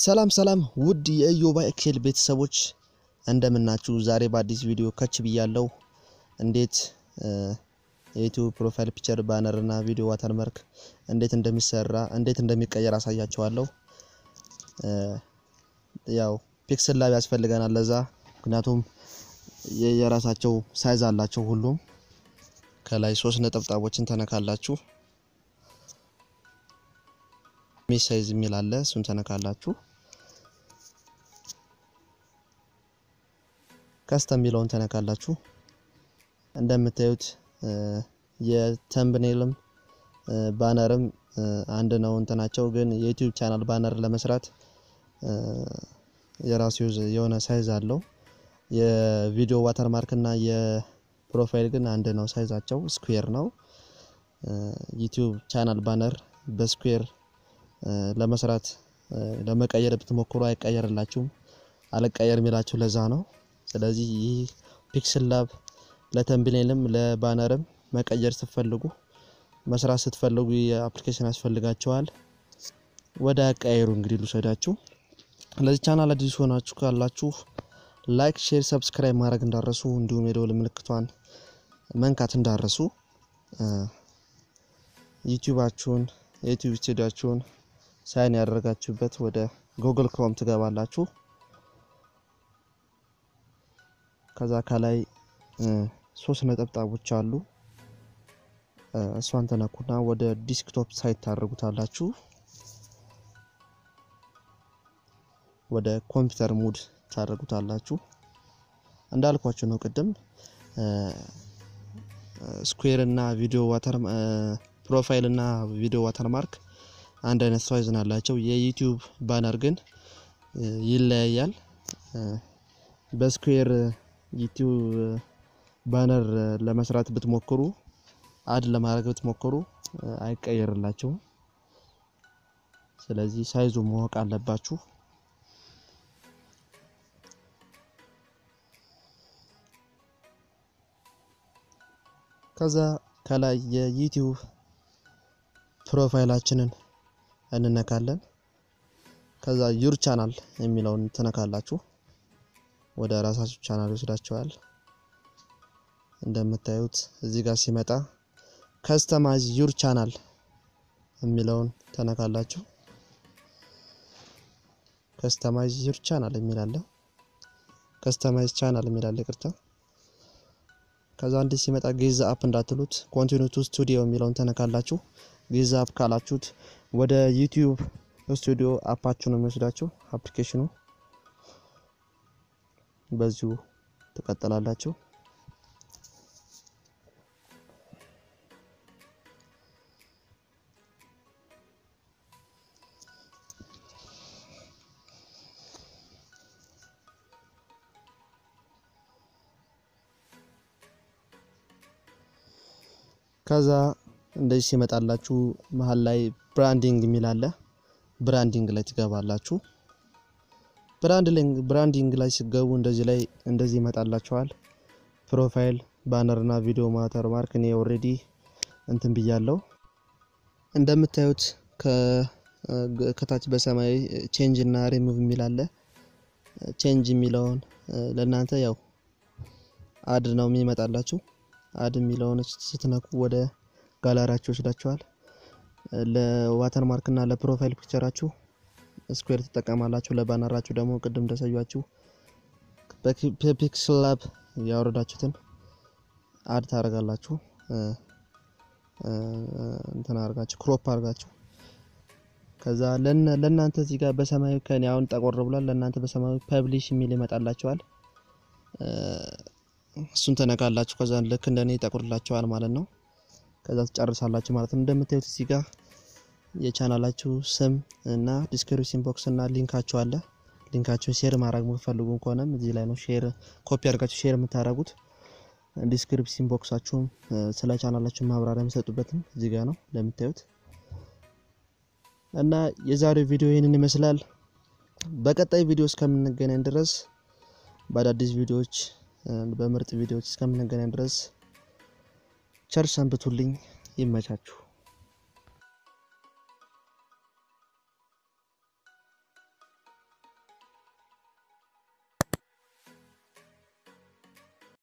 ሰላም ሰላም ውድ የኢዮባ ኤክሴል ቤተሰቦች እንደምናችሁ። ዛሬ በአዲስ ቪዲዮ ከች ብያለው። እንዴት የዩቲዩብ ፕሮፋይል ፒክቸር፣ ባነር እና ቪዲዮ ዋተርመርክ እንዴት እንደሚሰራ እንዴት እንደሚቀየር አሳያችኋለሁ። ያው ፒክስል ላብ ያስፈልገናል ለዛ፣ ምክንያቱም የራሳቸው ሳይዝ አላቸው ሁሉም። ከላይ ሶስት ነጠብጣቦችን ተነካላችሁ ሚስ ሳይዝ የሚል አለ። እሱን ተነካላችሁ። ከስተም የሚለውን ተነካላችሁ። እንደምታዩት የተምብኔልም ባነርም አንድ ነው እንትናቸው፣ ግን የዩቲዩብ ቻናል ባነር ለመስራት የራሱ የሆነ ሳይዝ አለው። የቪዲዮ ዋተርማርክ እና የፕሮፋይል ግን አንድ ነው፣ ሳይዛቸው ስኩዌር ነው። ዩቲዩብ ቻናል ባነር በስኩዌር ለመስራት ለመቀየር ብትሞክሩ አይቀየርላችሁም። አልቀየር የሚላችሁ ለዛ ነው። ስለዚህ ይህ ፒክስል ላብ ለተምብኔልም ለባነርም መቀየር ስትፈልጉ መስራት ስትፈልጉ የአፕሊኬሽን ያስፈልጋቸዋል። ወደ አቀያየሩ እንግዲህ ልውሰዳችሁ። ለዚህ ቻናል አዲስ ሆናችሁ ካላችሁ ላይክ፣ ሼር፣ ሰብስክራይብ ማድረግ እንዳረሱ እንዲሁም የደወል ምልክቷን መንካት እንዳረሱ ዩቲዩባችሁን የዩቲዩብ ስቱዲያችሁን ሳይን ያደረጋችሁበት ወደ ጉግል ክሮም ትገባላችሁ። ከዛ ከላይ ሶስት ነጠብጣቦች አሉ። እሷን ተነኩና ወደ ዲስክቶፕ ሳይት ታደርጉታላችሁ። ወደ ኮምፒውተር ሙድ ታደርጉታላችሁ። እንዳልኳችሁ ነው ቅድም ስኩዌር እና ቪዲዮ ዋተር ፕሮፋይል እና ቪዲዮ ዋተርማርክ አንድ አይነት ሳይዝ ናላቸው። የዩቲዩብ ባነር ግን ይለያያል። በስኩዌር ዩቲዩብ ባነር ለመስራት ብትሞክሩ አድ ለማድረግ ብትሞክሩ አይቀየርላቸውም። ስለዚህ ሳይዙ ማወቅ አለባችሁ። ከዛ ከላይ የዩቲዩብ ፕሮፋይላችንን እንነካለን። ከዛ ዩር ቻናል የሚለውን ትነካላችሁ። ወደ ራሳችሁ ቻናል ይወስዳችኋል። እንደምታዩት እዚህ ጋር ሲመጣ ከስተማይዝ ዩር ቻናል የሚለውን ተነካላችሁ። ከስተማይዝ ዩር ቻናል የሚላለ ከስተማይዝ ቻናል የሚላለ ይቅርታ። ከዛ እንዲህ ሲመጣ ጌዛ አፕ እንዳትሉት ኮንቲኒው ቱ ስቱዲዮ የሚለውን ተነካላችሁ። ጌዛ አፕ ካላችሁት ወደ ዩቲዩብ ስቱዲዮ አፓችሁ ነው የሚወስዳችሁ። አፕሊኬሽኑ በዚሁ ትቀጥላላችሁ። ከዛ እንደዚህ ሲመጣላችሁ መሀል ላይ ብራንዲንግ የሚል አለ። ብራንዲንግ ላይ ትገባላችሁ። ብራንዲንግ ላይ ሲገቡ እንደዚህ ላይ እንደዚህ ይመጣላችኋል። ፕሮፋይል ባነር እና ቪዲዮ ማተር ማርክ እኔ ኦልሬዲ እንትን ብያለው። እንደምታዩት ከታች በሰማያዊ ቼንጅ እና ሪሙቭ የሚል አለ። ቼንጅ የሚለውን ለእናንተ ያው አድ ነው የሚመጣላችሁ። አድ የሚለውን ስትነኩ ወደ ጋላሪያችሁ ይወስዳችኋል። ለዋተር ማርክ እና ለፕሮፋይል ፒክቸራችሁ ስኩዌር ትጠቀማላችሁ። ለባነራችሁ ደግሞ ቅድም እንደሰያችሁ በፒክስል ላብ ያወረዳችሁትን አድ ታደርጋላችሁ። እንትን አድርጋችሁ ክሮፕ አድርጋችሁ ከዛ ለእናንተ እዚህ ጋር በሰማያዊ ከኔ አሁን ጠቆር ብሏል። ለእናንተ በሰማያዊ ፐብሊሽ የሚል ይመጣላችኋል። እሱን ተነካላችሁ። ከዛ ልክ እንደኔ ይጠቁርላችኋል ማለት ነው። ከዛ ትጨርሳላችሁ ማለት ነው። እንደምታዩት እዚህ ጋር የቻናላችሁ ስም እና ዲስክሪፕሽን ቦክስ እና ሊንካችሁ አለ። ሊንካችሁን ሼር ማድረግ የምትፈልጉ ከሆነም እዚህ ላይ ነው ሼር ኮፒ አድርጋችሁ ሼር የምታደርጉት። ዲስክሪፕሽን ቦክሳችሁም ስለ ቻናላችሁ ማብራሪያ የሚሰጡበትም እዚህ ጋር ነው እንደምታዩት። እና የዛሬው ቪዲዮ ይህንን ይመስላል። በቀጣይ ቪዲዮ እስከምንገናኝ ድረስ በአዳዲስ ቪዲዮዎች በምርጥ ቪዲዮዎች እስከምንገናኝ ድረስ ቸር ሰንብቱልኝ። ይመቻችሁ።